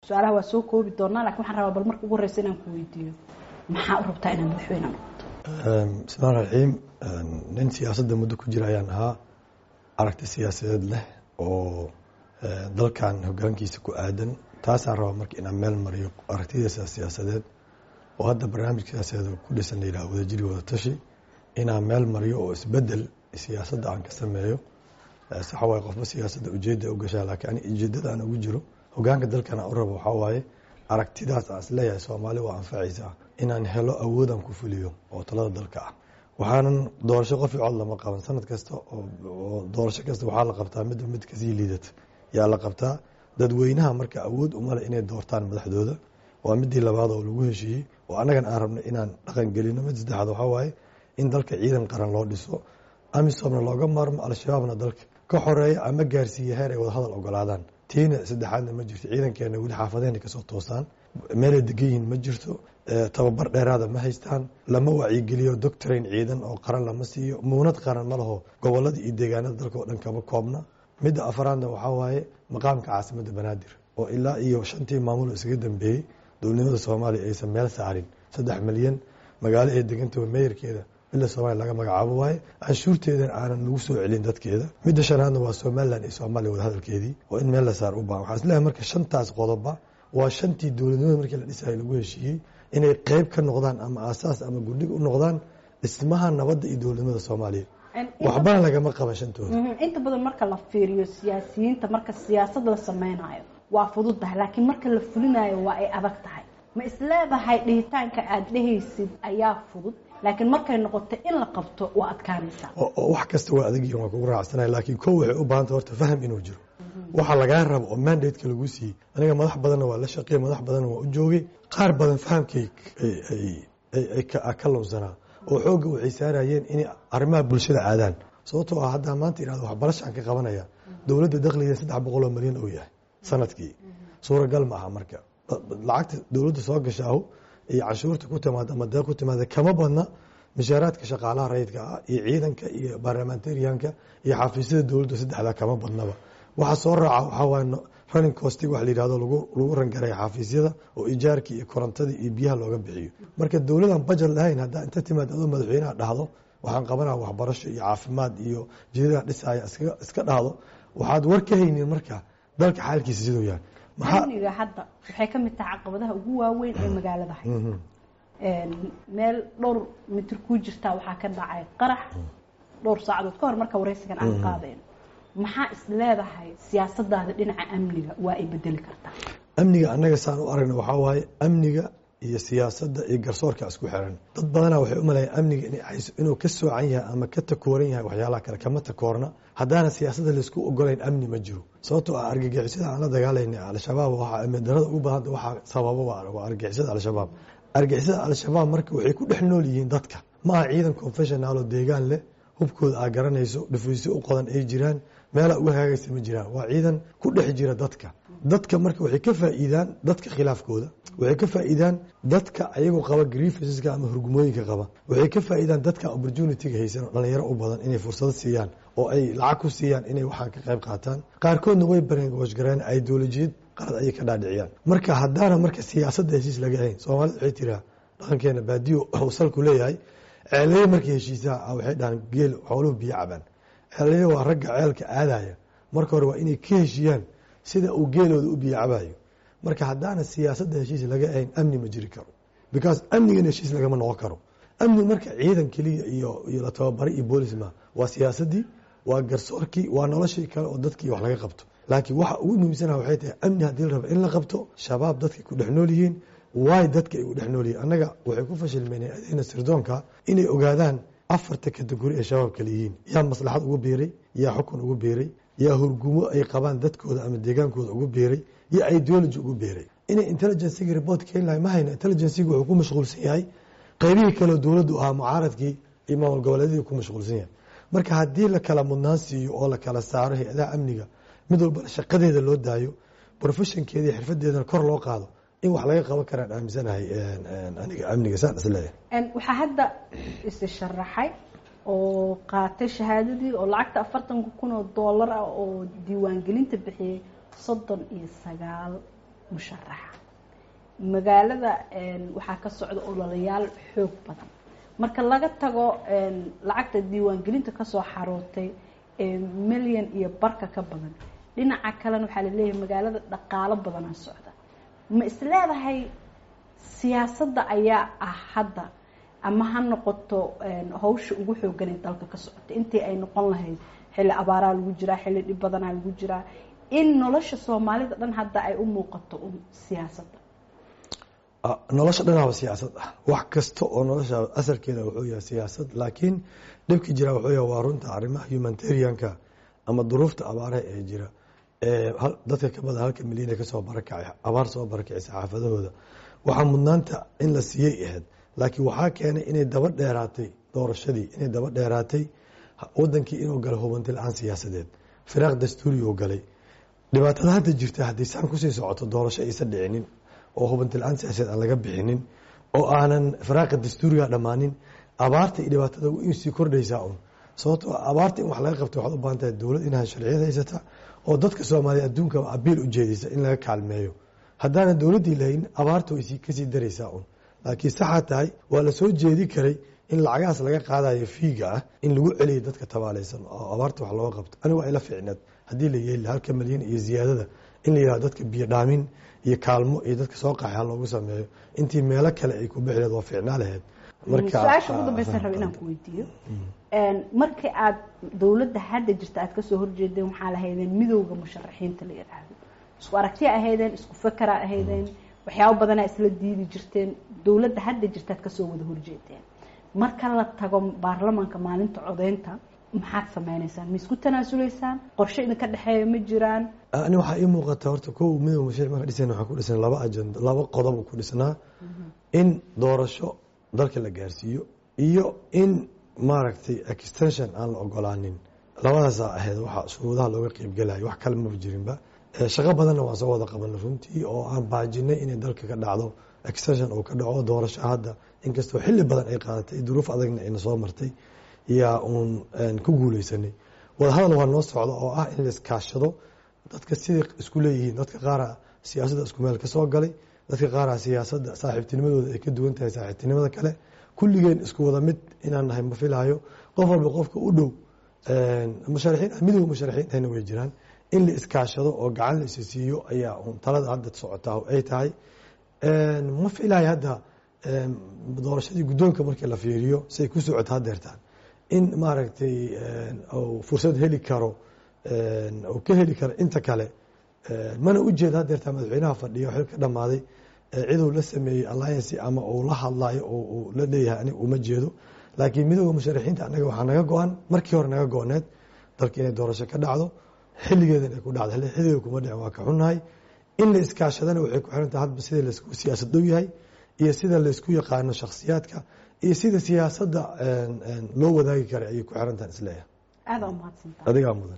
su-aalaha waa soo koobi doonaa lakin waxaan rabaa bal marka ugu horeysa inaan ku weydiiyo maxaa u rabtaa inaad madaxweyne noqoto bismillahi raxiim nin siyaasadda muddo ku jira ayaan ahaa aragti siyaasadeed leh oo dalkan hogaankiisa ku aadan taasaan rabaa marka inaan meel mariyo aragtidiisa siyaasadeed oo hadda barnaamij siyaasadeed ku dhisan la yidhaha wadajiri wadatashi inaan meel mariyo oo isbedel siyaasadda aan ka sameeyo saxa waaye qofba siyaasadda ujeedda u gashaa laakiin ani ujeeddada aan ugu jiro hogaanka dalkan aan u rabo waxaa waaye aragtidaas aan isleeyahay soomaali waa anfacaysaa inaan helo awoodaan ku fuliyo oo talada dalka ah waxaanan doorasho qof cod lama qaban sanad kasta oo doorasho kasta waxaa la qabtaa midba mid kasii liidata yaa la qabtaa dadweynaha marka awood umale inay doortaan madaxdooda waa midii labaad oo lagu heshiiyey oo annagan aan rabnay inaan dhaqan gelino mid saddexaad waxaa waaye in dalka ciidan qaran loo dhiso amisomna looga maarmo al-shabaabna dalka ka xoreeya ama gaarsiiya heer ay wadahadal ogolaadaan tiina saddexaadna ma jirto ciidankeena weli xaafadeenay kasoo toosaan meelay degan yihiin ma jirto tababar dheeraada ma haystaan lama wacyigeliyo doctrain ciidan oo qaran lama siiyo muunad qaran ma laho gobolada iyo deegaanada dalka oo dhan kama koobna midda afaraadna waxaa waaye maqaamka caasimadda banaadir oo ilaa iyo shantii maamulo isaga dambeeyey dowladnimada soomaaliya aysan meel saarin saddex milyan magaalo ay degantaba meeyarkeeda bila soomaaliya laga magacaabo waaye canshuurteedan aanan lagu soo celin dadkeeda midda shanaadna waa somalilan iyo soomaaliya wadahadalkeedii oo in meel la saar u baahan waxaan isleeyahay marka shantaas qodoba waa shantii dowladnimada markii la dhisayay lagu heshiiyey inay qeyb ka noqdaan ama aasaas ama gudhig u noqdaan dhismaha nabadda iyo dowladnimada soomaaliya waxbana lagama qaba shantooda inta badan marka la fiiriyo siyaasiyiinta marka siyaasad la sameynayo waa fudud tahay laakiin marka la fulinayo waa ay adag tahay ma isleedahay dhihitaanka aada dhehaysid ayaa fudud laakiin markay noqoto in la qabto waa adkaanaysaa wax kasta waa adag waa kugu raacsanaya laakiin ko waxay u baahanta horta faham inuu jiro waxa lagaa rabo oo mandateka lagu siiyey aniga madax badanna waa la shaqeey madax badanna waa u joogay qaar badan fahamkay ka lunsanaa oo xoogga waxay saarayeen inay arrimaha bulshada aadaan sababtoo ah haddaa maanta ihahdo waxbarashaan ka qabanaya dowladda dakhligeeda saddex boqoloo milyan oo yahay sanadkii suuragal ma aha marka lacagta dowladda soo gashaahu iyo canshuurta ku timaada ama deeq ku timaada kama badna mishaaraadka shaqaalaha rayidka ah iyo ciidanka iyo barlamentarianka iyo xafiisyada dowladda saddexdaa kama badnaba waxa soo raaca waxaa waaye running costig wax la yidhahdo lagu lagu rangaray xafiisyada oo ijaarkii iyo korontadii iyo biyaha looga bixiyo marka dowladan bajet lahayn haddaa inta timaad adoo madaxweynaha dhahdo waxaan qabanaa waxbarasho iyo caafimaad iyo jidada dhisaya iska dhahdo waxaad war ka haynin marka dalka xaalkiisa siduu yahay amniga hadda waxay ka mid tahay caqabadaha ugu waaweyn ee magaalada hay meel dhowr mitir ku jirtaa waxaa ka dhacay qarax dhowr saacadood ka hor marka waraysigan aan qaadayno maxaa is leedahay siyaasadaada dhinaca amniga waa ay bedeli kartaa amniga annaga saan u aragna waxaa waaye amniga iyo siyaasadda iyo garsoorka isku xiran dad badanaa waxay u maleeyan amniga inuu ka soocan yahay ama ka takooran yahay waxyaalaha kale kama takoorna haddaana siyaasadda laysku ogolayn amni ma jiro sababtoo ah argagixisada aan la dagaalayna al-shabaab waxaa amnidarada ugu badanta waxaa sababa waa argagixisada al-shabaab argagixisada al-shabaab marka waxay ku dhex nool yihiin dadka ma aha ciidan confessional oo deegaan leh hubkooda aa garanayso dhufuysyo u qodan ay jiraan meelaa uga hagaagaysa ma jiraan waa ciidan ku dhex jira dadka dadka marka waxay ka faa'iidaan dadka khilaafkooda waxay ka faa'iidaan dadka ayagoo qaba grievanceska ama hurgumooyinka qaba waxay ka faa'iidaan dadka opportunityga haysan oo dhalinyaro u badan inay fursado siiyaan oo ay lacag ku siiyaan inay waxaan ka qayb qaataan qaarkoodna way barengooshgareen ideolojiyad qalad ayay ka dhaadhiciyaan marka haddaana marka siyaasadda heshiis laga hayn soomaalida waxay tiraa dhaqankeena baadiyo uu salku leeyahay ceeleye markay heshiisaa waxay dhahaan geel xooluhu biyo cabaan ceeleye waa ragga ceelka aadaya marka hore waa inay ka heshiiyaan sida uu geelooda u biyo cabayo marka haddaana siyaasadda heshiis laga ahayn amni ma jiri karo because amnigana heshiis lagama noqon karo amni marka ciidan keliya iyo iyo la tababaray iyo boolis ma waa siyaasaddii waa garsoorkii waa noloshii kale oo dadkii wax laga qabto laakiin waxa ugu muhiimsanaha waxay tahay amni haddii la rabo in la qabto shabaab dadkay ku dhex nool yihiin waay dadka ay u dhex nool yihiin annaga waxay ku fashilmeen adeena sirdoonka inay ogaadaan afarta kategori ee shabaab kale yihiin yaa maslaxad ugu biiray yaa xukun ugu biiray yaa hurgumo ay qabaan dadkooda ama deegaankooda ugu biiray yaa ideology ugu biiray inay intelligencegi report keeni lahay ma hayna intelligencegi wuxuu ku mashquulsan yahay qaybihii kaleo dowladdu ahaa mucaaradkii iyo maamul goboleedyadii ku mashquulsan yahay marka haddii la kala mudnaan siiyo oo la kala saaro hay-adaha amniga mid walbana shaqadeeda loo daayo professionkeeda iyo xirfadeedana kor loo qaado in wax laga qaban karaan aaminsanahay aniga amniga saan isleeyahay waxaa hadda isi sharaxay oo qaatay shahaadadii oo lacagta afartanka kun oo doolar ah oo diiwaangelinta bixiyey soddon iyo sagaal musharaxa magaalada waxaa ka socda ololayaal xoog badan marka laga tago lacagta diiwaangelinta kasoo xarootay milyan iyo barka ka badan dhinaca kalena waxaa laleeyahay magaalada dhaqaalo badanaa socda ma isleedahay siyaasadda ayaa ah hadda ama ha noqoto hawsha ugu xoogan ee dalka ka socota intii ay noqon lahayd xilli abaaraa lagu jiraa xilli dhib badanaa lagu jiraa in nolosha soomaalida dhan hadda ay u muuqato un siyaasadda nolosha dhanaaba siyaasad ah wax kasta oo nolosha asalkeeda wuxuu yahay siyaasad laakiin dhibki jira wuxuu yahay waa runta arrimaha humanitarianka ama duruufta abaaraha ee jira dadka ka badan halka milyan ee kasoo barakacay abaar soo barakacaysa xaafadahooda waxaa mudnaanta in la siiyey ahayd laakiin waxaa keenay inay daba dheeraatay doorashadii inay daba dheeraatay wadankii inuu galay hubanti la-aan siyaasadeed firaaq dastuuri uu galay dhibaatada hadda jirta haddii saan kusii socoto doorasho aysan dhicinin oo hubanti la-aan siyaasadeed aan laga bixinin oo aanan firaaqa dastuuriga dhammaanin abaarta iyo dhibaatada sii kordhaysaa un sababtoo abaarta in wax laga qabta waxaad u baahan tahay dowlad inaad sharciyad haysata oo dadka soomaaliya adduunka abiil u jeedisa in laga kaalmeeyo haddaana dowladdii lahayn abaarta way kasii daraysaa un laakiin saxaa tahay waa la soo jeedi karay in lacagahaas laga qaadayo fiiga ah in lagu celiyo dadka tabaalaysan oo abaarta wax looga qabto aniga waa ila ficneed haddii la yeeli halka malyan iyo ziyaadada in la yihahdo dadka biyo dhaamin iyo kaalmo iyo dadka soo qaxay ha loogu sameeyo intii meelo kale ay ku bixileed waa ficnaa lahayd su-aasha ugu dambeysan raba inaan ku weydiiyo markii aad dowladda hadda jirta aad kasoo horjeedeen waxaa lahaydeen midowda musharaxiinta la yidhaahdo isku aragtiya ahaydeen isku fakera ahaydeen waxyaabo badanaa isla diidi jirteen dowladda hadda jirta aad kasoo wada horjeedeen marka la tago baarlamaanka maalinta codeynta maxaad sameyneysaan ma isku tanaasuleysaan qorshe idinka dhexeeya ma jiraan ani waxaa ii muuqata horta ko midowda musharaxiin marka dhisan waxaa ku dhisan laba ajenda laba qodob ku dhisnaa in doorasho dalka la gaarsiiyo iyo in maaragtay extension aan la ogolaanin labadaasaa ahayd waxa shuruudaha looga qeybgelayo wax kale maba jirinba shaqo badanna waan soo wada qabanay runtii oo aan baajinay inay dalka ka dhacdo extension uu ka dhaco doorasho hadda inkastoo xilli badan ay qaadatay duruuf adagna ayna soo martay yaa uun ku guuleysanay wadahadal waa noo socda oo ah in la iskaashado dadka siday isku leeyihiin dadka qaara siyaasadda isku meel ka soo galay dadka qaara siyaasadda saaxiibtinimadooda ay ka duwan tahay saaxiibtinimada kale kulligeen isku wada mid inaan nahay ma filaayo qof walba qofka u dhow musharaxiin midowga musharaxiintana way jiraan in la iskaashado oo gacan la isi siiyo ayaa talada hadda socotaa ay tahay ma filaayo hadda doorashadii guddoonka markii la fiiriyo siay ku socoto hadeertaan in maaragtay fursad heli karo oo ka heli karo inta kale mana ujeeda hadeertaan madaxweynaha fadhiya xil ka dhammaaday ciduu la sameeyey alliance ama uu la hadlayo oo uu la leeyahay aniga uma jeedo laakiin midooda musharaxiinta anaga waxaa naga go-an markii hore naga go-need dalka inay doorasho ka dhacdo xilligeeda inay ku dhacdo xilligeeda kuma dhicin waa ka xunnahay in la iskaashadana waxay ku xiran tahay hadba sida laisku siyaasad dhow yahay iyo sida laysku yaqaano shakhsiyaadka iyo sida siyaasadda loo wadaagi karay ayay ku xiran tahay isleeyahay aada umahadsantaha adigaa mudan